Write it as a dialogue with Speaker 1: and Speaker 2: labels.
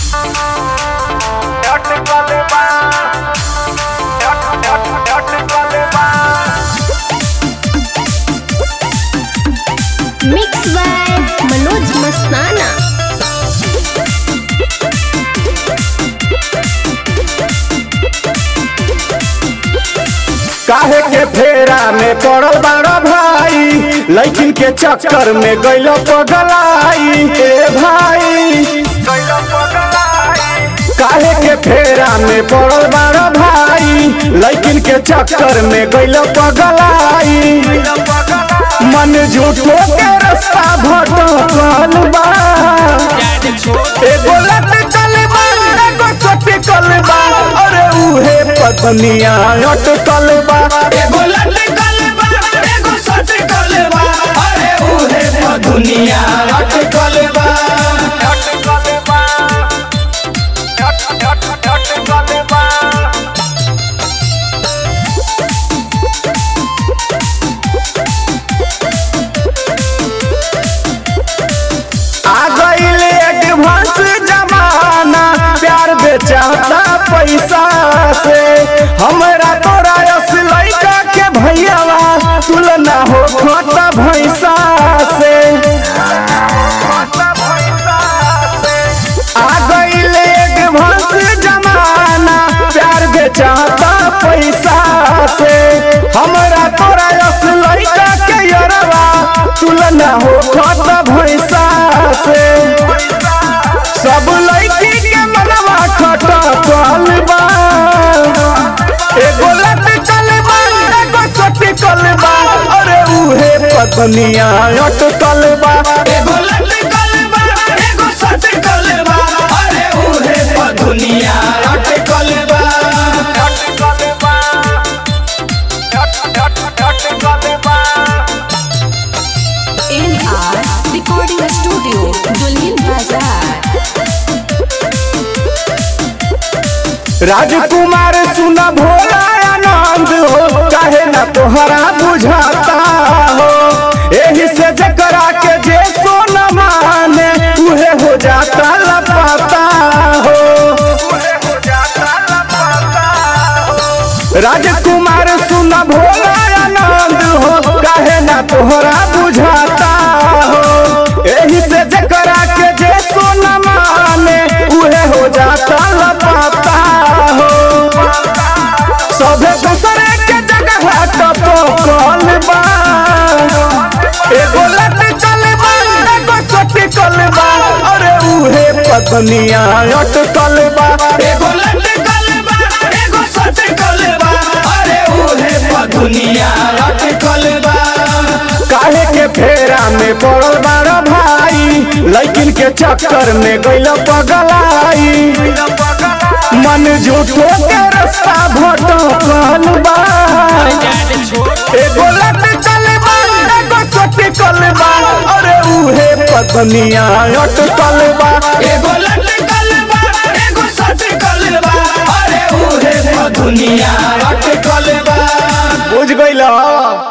Speaker 1: Mix by Manoj मस्ताना
Speaker 2: काहे के फेरा में पड़ल बाड़ा भाई लैकिन के चक्कर में गइल पगलाई ए भाई काहे के फेरा में पड़ल बाड़ा भाई लैकिन के चक्कर में गइल पगलाई मन झूठो के रास्ता भटकल बा एगो लटकल बा एगो सटकल बा अरे उहे पत्निया अटकल बा
Speaker 3: एगो लटकल बा एगो सटकल बा अरे उहे तो दुनिया अटकल बा
Speaker 2: आ गईल एडवांस जमाना प्यार बेचाता पैसा से हमरा तोरा यस लइका के भैयावा तुलना हो खोता भैसा से आ गईल एडवांस जमाना प्यार बेचाता पैसा से हमरा तोरा यस लइका के यरवा तुलना हो खोता भैसा से सब लड़की के मनवा खटकल बा एगो लटकल बा एगो सटकल बा अरे उहे पत्निया अटकल बा
Speaker 3: एगो लटकल बा एगो सटकल बा अरे उहे तो दुनिया अटकल बा
Speaker 4: NR Recording Studio, Dulhin Bazaar.
Speaker 2: राजकुमार सुन भोला आनंद हो काहे ना तोहरा बुझाता हो एही से जकरा के जे सोन माने उहे हो जाता लपाता हो राजकुमार सुन भोला आनंद हो काहे ना तोहरा बुझाता हो एही से जकरा के जे सोन माने उहे हो जाता लपाता हो सभे दूसरे के जगह टपो कल बा एगो लटकल बा एगो सटकल बा अरे उहे पत्निया अटकल बा
Speaker 3: एगो लटकल बा एगो सटकल बा अरे उहे तो दुनिया अटकल बा
Speaker 2: काहे के फेरा में पड़ल बाड़ा भाई लैकिन के चक्कर में गइल पगलाई मन झूठो के रास्ता भटकल बा एगो लटकल बा एगो सटकल बा अरे उहे पत्निया अटकल बा
Speaker 3: एगो लटकल बा एगो सटकल बा अरे उहे तो दुनिया अटकल बा
Speaker 2: बुझ गइल